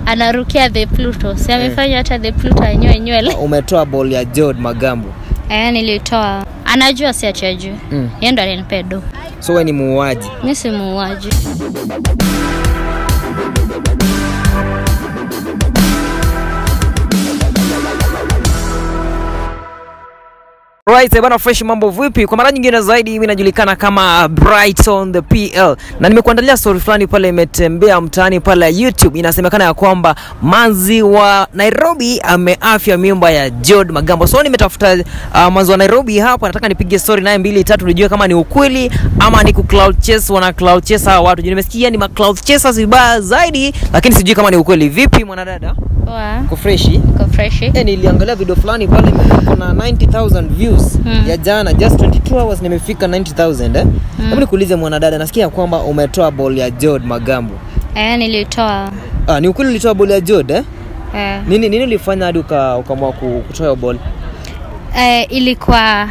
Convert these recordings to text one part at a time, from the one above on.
anarukia the Pluto. Si amefanya hata the Pluto anyoe nywele. Umetoa ball ya Jod Magambo. Eh, nilitoa. Anajua si achajui. Mm. Yeye ndo alinipea do. So wewe ni muuaji. Mimi si muuaji. Right, eh, bana fresh mambo vipi? Kwa mara nyingine zaidi mimi najulikana kama Brighton the PL. Na nimekuandalia story fulani pale imetembea mtaani pale YouTube. Inasemekana ya kwamba manzi wa Nairobi ameafya mimba ya Jod Magambo. So nimetafuta uh, manzi wa Nairobi hapa nataka nipige story naye mbili tatu nijue kama ni ukweli ama ni ku cloud chase wana cloud chase hawa watu. Juu Nimesikia ni ma cloud chasers vibaya zaidi lakini sijui kama ni ukweli. Vipi mwanadada? Poa. Uko freshi? Uko fresh? Eh, niliangalia video fulani pale iko na 90000 views Mm. ya jana just 22 hours nimefika 90000 eh. Hebu nikuulize mwanadada, nasikia kwamba umetoa ball ya Jod Magambo. Eh, nilitoa. Ah, ni ukweli ulitoa ball ya Jod eh? Eh, Nini nini ulifanya hadi uka- ukaamua ku- kutoa hiyo ball? eh, ilikuwa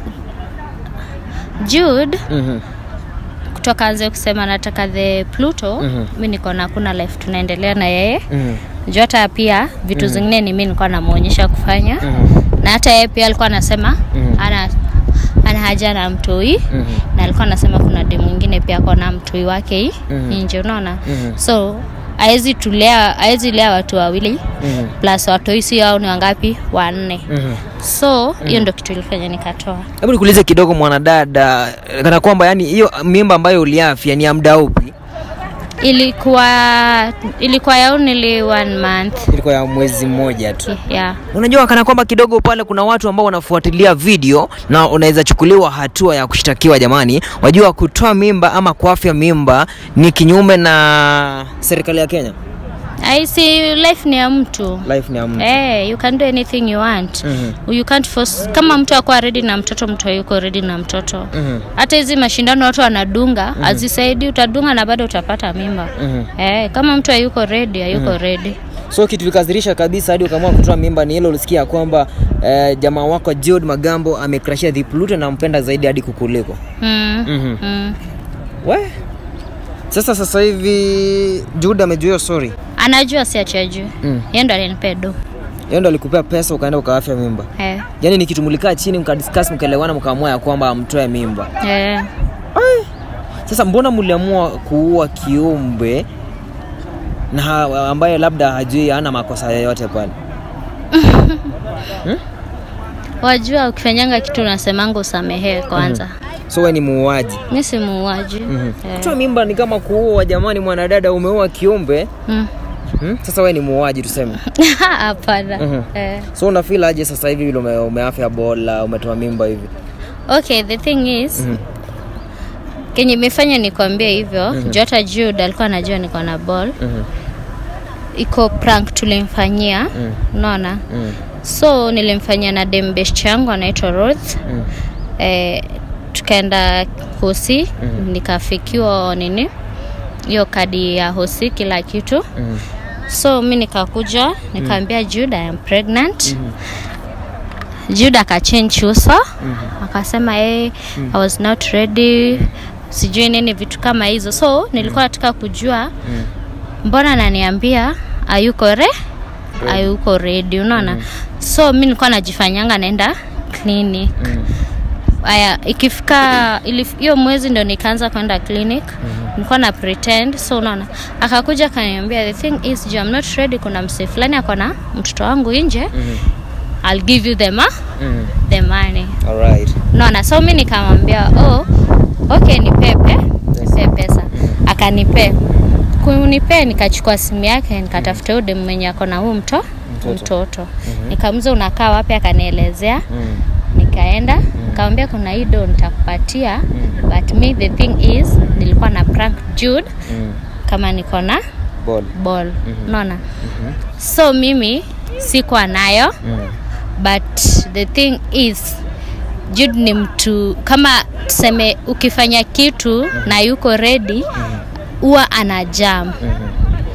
Jude Mhm. kutoka anze kusema nataka the Pluto. Mhm. Mimi niko na kuna life tunaendelea na yeye. Mhm. Juu hata pia vitu zingine ni mimi nilikuwa namuonyesha kufanya. Mhm. na hata yeye pia alikuwa anasema Mhm. ana ana haja na mtoi Mhm. na alikuwa anasema kuna demu mwingine pia ako na mtoi wake hii Mhm. nje unaona Mhm. so haezi tulea haezi lea watu wawili Mhm. plus watoi si au ni wangapi wanne Mhm. so hiyo ndo kitu ilifanya nikatoa Hebu nikuulize kidogo mwanadada, kana kwamba yani hiyo mimba ambayo uliafya ni ya muda upi? ilikuwa ilikuwa ya only one month Ilikuwa ya mwezi mmoja tu. yeah Unajua kana kwamba kidogo pale kuna watu ambao wanafuatilia video na unaweza chukuliwa hatua ya kushtakiwa. Jamani, wajua kutoa mimba ama kuafya mimba ni kinyume na serikali ya Kenya. I see life ni ya mtu Life ni ya mtu. Hey, you can do anything you want. Mhm. You can't force kama mtu akuwa ready na mtoto, mtu hayuko ready na mtoto. Mhm. Hata hizi mashindano watu wanadunga, hazisaidii, utadunga na bado utapata mimba. Mhm. Eh, kama mtu hayuko ready, hayuko ready. So kitu likadhirisha kabisa hadi ukaamua kutoa mimba ni hilo ulisikia kwamba eh, jamaa wako Jod Magambo amekrashia the Pluto na mpenda zaidi hadi kukuliko. Mm. Mhm. Mm. We? Sasa sasa hivi Jude amejua hiyo story. Anajua si achajui. Mm. Yeye ndo alinipea do. Yeye ndo alikupea pesa ukaenda ukaafya mimba. Eh. Yaani ni kitu mlikaa chini mkadiscuss mkaelewana mkaamua ya kwamba mtoe mimba. Eh. Sasa mbona mliamua kuua kiumbe na ha- ambaye labda hajui hana makosa yoyote pale? Wajua ukifanyanga kitu unasemanga usamehewe kwanza. So wewe ni muuaji. Mimi si muuaji. Mhm. Eh. Kutoa mimba ni kama kuua. Jamani, mwanadada, umeua kiumbe Mm. hmm? Sasa wewe ni muuaji tuseme. Hapana. Mhm. Eh. So una feel aje sasa hivi vile ume, umeafya bola umetoa mimba hivi? Okay, the thing is Mhm. kenye imefanya nikwambie hivyo mm hata Jude alikuwa anajua niko na ball Mhm. iko prank tulimfanyia Mm. unaona Mm. so nilimfanyia na dem best yangu anaitwa Ruth Mm. eh, tukaenda hosi nikafikiwa nini hiyo kadi ya hosi kila kitu Mm. so mi nikakuja nikaambia Jude I am pregnant Jude akachange uso akasema hey, I was not ready sijui nini vitu kama hizo so nilikuwa nataka kujua mbona ananiambia ayuko re ayuko ready unaona so mi nilikuwa najifanyanga naenda clinic aya ikifika ilif- hiyo mwezi ndo nikaanza kwenda clinic nilikuwa na pretend so unaona akakuja akaniambia the thing is juu I'm not ready kuna msee fulani ako na mtoto wangu nje I'll give you the, ma Mm. the money Alright. unaona so mi nikamwambia oh okay nipepe nipe pesa akanipe kunipee nikachukua simu yake nikatafuta huyu demu mwenye ako na huu mto mtoto nikamuza unakaa wapi akanielezea Mm. nikaenda nikamwambia kuna hii do nitakupatia but me the thing is nilikuwa na prank Jude Mm. kama niko na Ball. ball unaona so mimi sikuwa nayo Mm. but the thing is Jude ni mtu kama tuseme ukifanya kitu na yuko ready huwa ana jam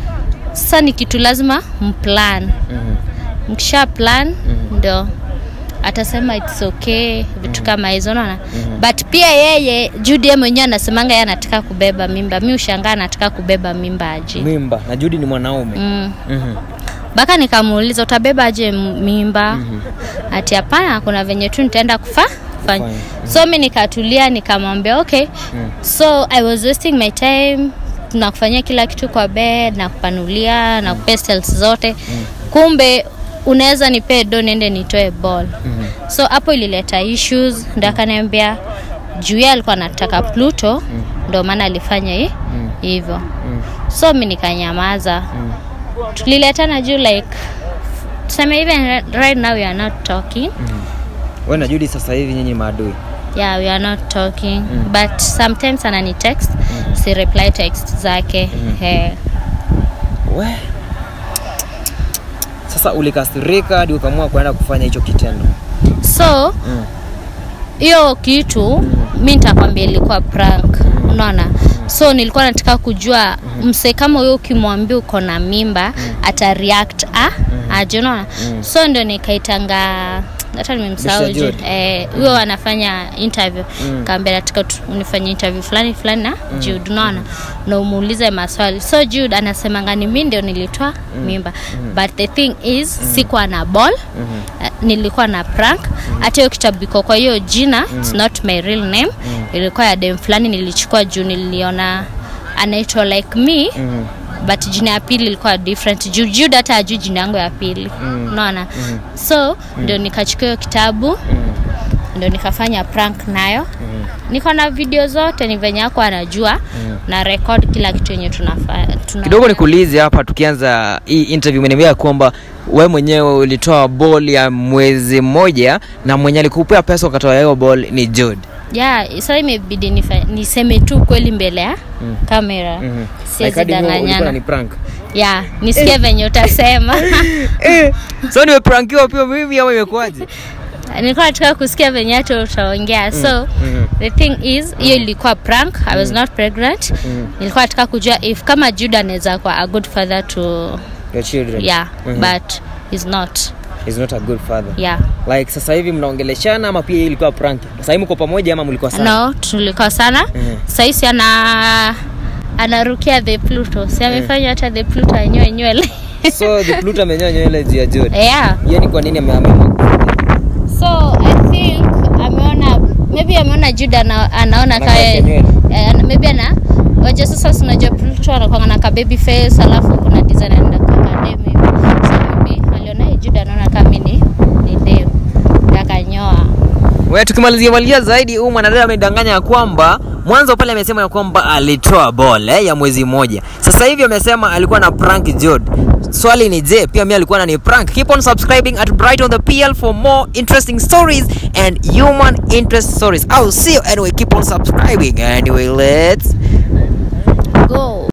sasa ni kitu lazima mplan Mhm. mkisha plan ndo atasema it's okay vitu kama hizo unaona but pia yeye Judy yeye mwenyewe anasemanga yeye anataka kubeba mimba mi ushangaa anataka kubeba mimba aje mimba na Judy ni mwanaume mm. Mhm. mpaka nikamuuliza utabeba aje m- mimba ati hapana kuna venye tu nitaenda kufa kufanya Kufanya, so mi nikatulia nikamwambia okay so i was wasting my time nakufanyia kila kitu kwa bed na kupanulia na kupestels zote kumbe unaweza nipee do niende nitoe ball so hapo ilileta issues ndo akaniambia juu yeye alikuwa anataka pluto ndo maana alifanya hi- hivyo so mi nikanyamaza tuliletana juu like tuseme even right now we are not talking wewe na Judy sasa hivi nyinyi maadui yeah we are not talking but sometimes anani text si reply text zake Eh. we sasa ulikasirika hadi ukaamua kuenda kufanya hicho kitendo so Mm. hiyo kitu mi nitakwambia ilikuwa prank unaona so nilikuwa nataka kujua mse kama huyo ukimwambia uko na mimba ata react a aje unaona so ndio nikaitanga hata nimemsahau Mr. je Jude. eh, huyo anafanya interview kaambia nataka tu- unifanye interview fulani fulani na Jude unaona na umuulize maswali so Jude anasemanga ni mimi ndio nilitoa mimba but the thing is sikuwa na ball uh, nilikuwa na prank hata hiyo kitabu iko kwa hiyo jina it's not my real name ilikuwa ya dem fulani nilichukua juu niliona anaitwa like me but jina ya pili ilikuwa different juu Jude hata ajui jina yangu ya pili unaona so ndio nikachukua hiyo kitabu ndio nikafanya prank nayo niko na video zote ni venye ako anajua na record kila kitu yenye tunafanya tuna kidogo nikuulize hapa tukianza hii interview umeniambia kwamba we mwenyewe ulitoa ball ya mwezi mmoja na mwenye alikupea pesa ukatoa hiyo ball ni Jude yeah, so imebidi nifa- niseme tu kweli mbele ya kamera siwezi danganyana ni prank yeah, nisikie venye utasema eh, so nimeprankiwa pia mimi ama imekuwaje nilikuwa nataka kusikia venye hata utaongea so the thing is hiyo ilikuwa prank i was not pregnant nilikuwa nataka kujua if kama juda anaweza kuwa a good father to your children yeah Mhm. but is not is not a good father yeah like sasa hivi mnaongeleshana ama pia hii ilikuwa prank sasa hivi mko pamoja ama mlikuwa sana no tulikuwa sana Mhm. saisi ana anarukia the pluto si amefanya hata the pluto anyoe nywele so the Pluto amenyoa nywele juu ya Jude yeah hiyo ni kwa nini ameamua so i think ameona maybe ameona juda ana, anaona Anakaa kae kenywele. eh, ana- maybe ana waje sasa sinajua pluto anakwanga na ka baby face alafu kuna design anaenda kakadem hivi so maybe aliona hii juda anaona kama mi ni ni dem akanyoa we tukimalizia malizia zaidi huyu mwanadada amedanganya ya kwamba mwanzo pale amesema ya kwamba alitoa ball eh, ya mwezi mmoja sasa hivi amesema alikuwa na prank Jude swali ni je pia mi alikuwa nani prank keep on subscribing at brighton the pl for more interesting stories and human interest stories i'll see you anyway keep on subscribing anyway let's go